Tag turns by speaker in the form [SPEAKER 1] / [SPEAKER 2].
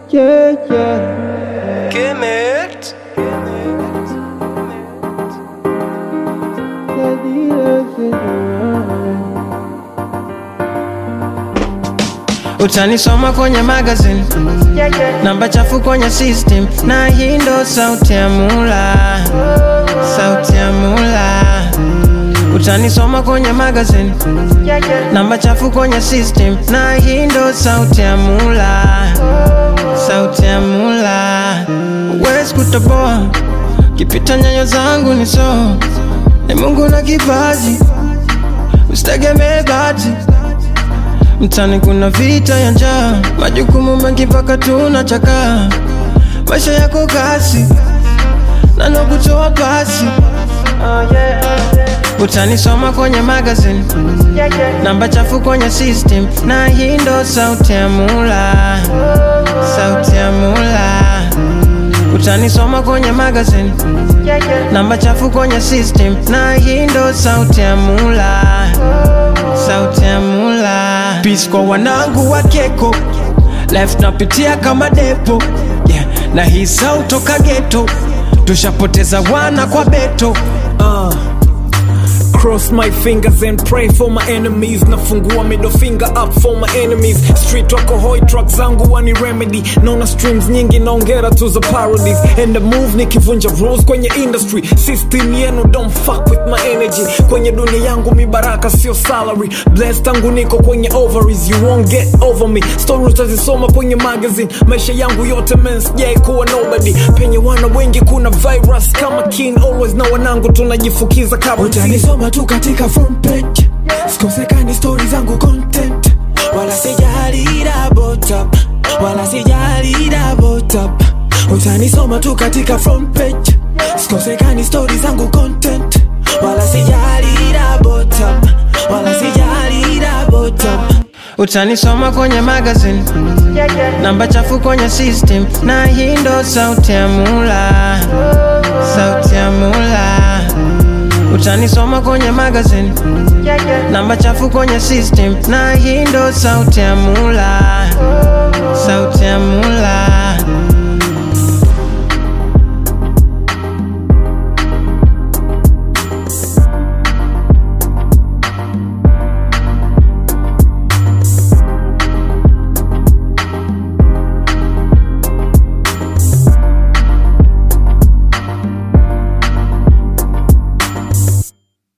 [SPEAKER 1] Yeah, yeah.
[SPEAKER 2] Kemet.
[SPEAKER 3] Utanisoma kwenye magazine, namba chafu kwenye system, na hii ndo sauti ya mula, sauti ya mula. Utanisoma kwenye magazine, namba chafu kwenye system, na hii ndo sauti ya mula, sauti ya mula. Wezi kutoboa, kipita nyayo zangu ni so, ni Mungu na kipaji, usitegemee bahati Mtani kuna vita ya njaa, majukumu mengi mpaka tunachakaa. Maisha yako kasi, nano kutoa pasi. Utanisoma kwenye magazine, namba chafu kwenye system, na hii ndo sauti ya mula, sauti ya mula. Utanisoma kwenye magazine, namba chafu kwenye system, na hii ndo sauti ya mula, sauti ya mula. Peace kwa wanangu wa keko, life napitia kama depo yeah. Na hii sauti toka ghetto, tushapoteza wana kwa beto
[SPEAKER 4] Uh, cross my fingers and pray for my enemies nafungua middle finger up for my enemies street wako hoi truck zangu wani remedy naona streams nyingi naongera tu za parodies and the move nikivunja rules kwenye industry system yenu don't fuck with my energy kwenye dunia yangu mibaraka sio salary blessed tangu niko kwenye ovaries you won't get over me story utazisoma kwenye magazine maisha yangu yote men sijai kuwa nobody penye wana wengi kuna virus kama kin always na wanangu tunajifukiza kabla
[SPEAKER 5] utanisoma tu katika front page sikosekani stori zangu content wala sijali double tap wala sijali double tap utanisoma tu katika front page sikosekani stori zangu content wala sijali double tap wala sijali double tap
[SPEAKER 3] Utanisoma kwenye magazine, namba chafu kwenye system, na hii ndo sauti ya mula, sauti ya mula. Utanisoma kwenye magazine, namba chafu kwenye system, na hii ndo sauti ya mula, sauti ya mula.